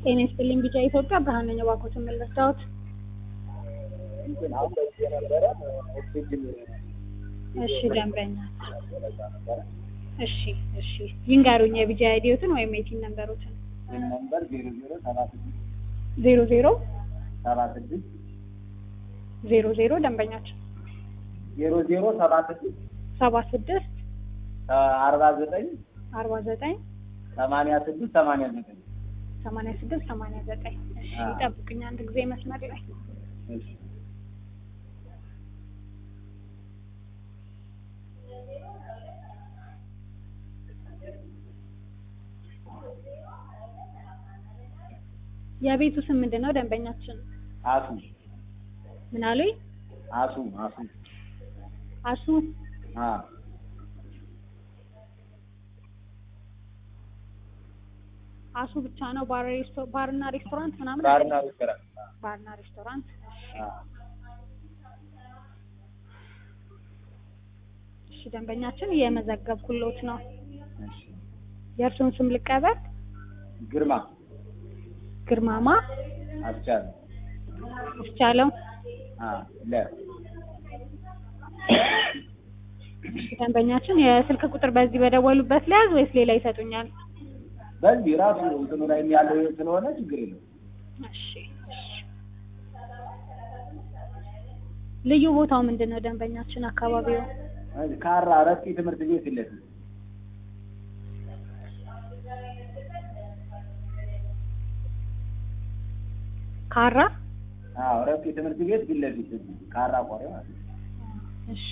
ጤና ይስጥልኝ ቢጫ ኢትዮጵያ ብርሃን ነኝ። እባክዎትን ምን ልርዳዎት? እንትን አሁን በዚህ የነበረ ኦክሲጅን እሺ ደንበኛ እሺ እሺ ይንገሩኝ የቢጂ አይዲዎትን ወይም የቲን ነንበሮትን ነምበር ዜሮ ዜሮ ሰባ ስድስት ዜሮ ዜሮ ሰባ ስድስት ዜሮ ዜሮ ደንበኛችን ዜሮ ዜሮ ሰባ ስድስት ሰባ ስድስት አርባ ዘጠኝ አርባ ዘጠኝ ሰማንያ ስድስት ሰማንያ ዘጠኝ ሰማንያ ስድስት ሰማንያ ዘጠኝ እሺ አዎ። ይጠብቁኝ አንድ ጊዜ መስመር ላይ እሺ የቤቱ ስም ምንድን ነው ደንበኛችን አሱ ምን አሉኝ አሱ አሱ አሱ አ አሱ ብቻ ነው ባር ሬስቶ- ባርና ሬስቶራንት ምናምን ባርና ሬስቶራንት ባርና ሬስቶራንት አ እሺ ደንበኛችን እየመዘገብኩሎት ነው እሺ የእርሱን ስም ልቀበል ግርማ ግርማማ አስቻለ እስቻለው አ ለ እሺ ደንበኛችን የስልክ ቁጥር በዚህ በደወሉበት ሊያዝ ወይስ ሌላ ይሰጡኛል በዚህ ራሱ እንትኑ ላይ ያለው ስለሆነ ችግር የለውም። እሺ እሺ ልዩ ቦታው ምንድን ነው ደንበኛችን አካባቢው ካራ ረቂ ትምህርት ቤት ፊት ለፊት ካራ አዎ ረቂ ትምህርት ቤት ፊት ለፊት ካራ ቆሬ ማለት ነው። እሺ